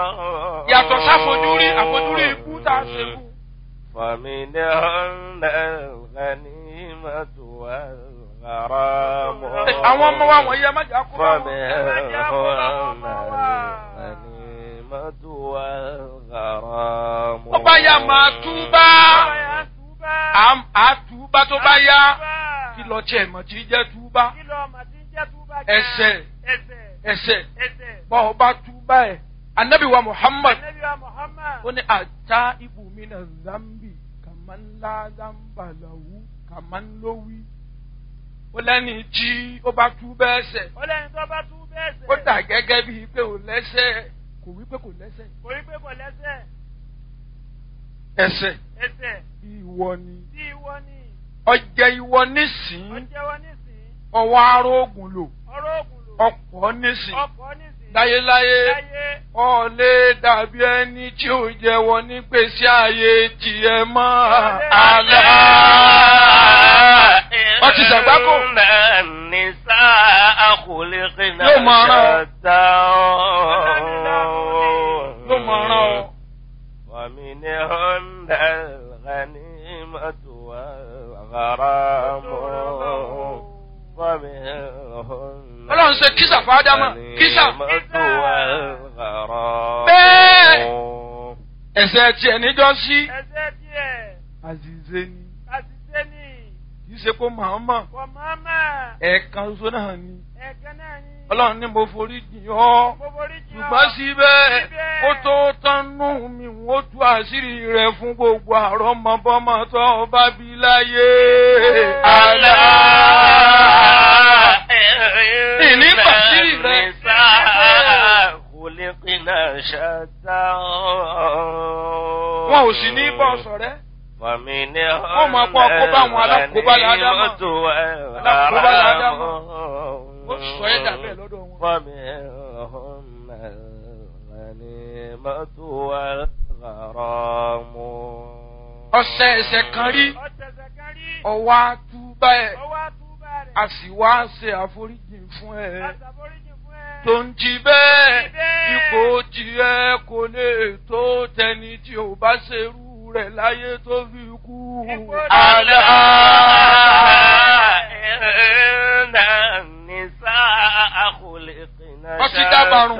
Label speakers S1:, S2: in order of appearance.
S1: yàtọ̀ sáfojúrí àfojúrí ikú tá a ṣe kú.
S2: فمنهن الغنيمة والغرام
S1: àwọn ọmọ wa wọ̀nyí ẹ má jà kó bá wọn.
S2: فمنهن الغنيمة والغرام
S1: ó bá yá máa túbá Àm- á túbá tó bá yá kí lọ tiẹ̀ mọ̀ tí jẹ́ túbá ẹsẹ̀ ẹsẹ̀ bọ́ ọ bá túbá ẹ̀ anabi wa muhammad ó ní ata ibùmí na zambi kàmánlá zambalahu kàmánlówí ó lẹ́ni tí ó bá túbá ẹsẹ̀
S3: ọlẹ́ni tó bá tú bẹ́ẹ̀ sẹ̀.
S1: ó dà gẹ́gẹ́ bíi pé ò lẹ́sẹ̀ kò wí pé kò lẹ́sẹ̀
S3: kò rí pé kò lẹ́sẹ̀.
S1: ẹsẹ̀
S3: ẹsẹ̀
S1: ìwọ ni
S3: tí ìwọ ni
S1: ọjẹ́ ìwọ nísìn
S3: ó jẹ́wọ́ nísìn
S1: ọwọ́ arógùn lò
S3: ọ̀rọ̀ ògùn lò
S1: ọ̀pọ̀ nísìn
S3: ọkọ̀ nísìn
S1: láyéláyé
S3: láyé
S1: ọ̀lẹ́ dàbí ẹni tí ò jẹ́wọ́ nígbèsí ayé tiẹ̀ mọ́ àlá. wọ́n ti ṣàgbákò.
S2: النساء خلقنا
S1: Yóò máa rán ọ.
S2: شتى
S1: ló mọ̀ ọ́rán ọ.
S2: ومنهن الغنيمة والغرام ومنهن
S1: Ọlọ́run ṣe kísà fún Ádámà, kísà.
S2: الغنيمة والغرام
S1: Bẹ́ẹ̀. ẹ̀sẹ̀ tiẹ̀ níjọ́ sí.
S3: ẹsẹ̀ díẹ̀
S1: àzìzé ni
S3: àṣìṣe ni
S1: kì í ṣe kó màmá
S3: kò máma
S1: ẹ̀ẹ̀kan ṣoṣo náà ni.
S3: ẹ̀kẹ́ náà ni
S1: Ọlọ́run ní mo forí jìn ọ́.
S3: gbogbo orí jù
S1: ṣùgbọ́n síbẹ̀
S3: Síbẹ̀.
S1: ó tó tánú mi ó tú àṣírí rẹ̀ fún gbogbo àrọ́mọbọ́mọ tó o bá bí láyé. àlá. ìní pàṣírí rẹ̀.
S2: خلقنا شتى
S1: wọn ò sì ní bọ́ sọ̀rẹ́.
S2: ومنهن
S1: Wọ́n máa kọ́ àkóbá àwọn alákòóbá l'Ádámà.
S2: الغنيمة
S1: Alákòóbá l'Ádámà.
S2: والغرام
S1: ó sọ ẹ́ dà bẹ́ẹ̀ lọ́dọ̀ wọn.
S2: ومنهن الغنيمة والغرام
S1: ọ̀sẹ̀ ẹ̀sẹ̀ kan rí
S3: ọ̀tẹ̀sẹ̀ kan rí
S1: ọwọ́ àtúbà ẹ̀
S3: ọwọ́ àtúbà rẹ̀
S1: a sì wá ṣe àforíjì fún ẹ.
S3: àṣàforíjì fún ẹ
S1: tó ń jí bẹ́ẹ̀
S3: Jí bẹ́ẹ̀.
S1: ipò tiẹ̀ kò lè tó tẹni tí ò bá ṣerú rẹ̀ láyé tó fi kú.
S3: Ipò
S1: àlá.
S2: إن النساء خلقنا
S1: Wọ́n ti dábàrún.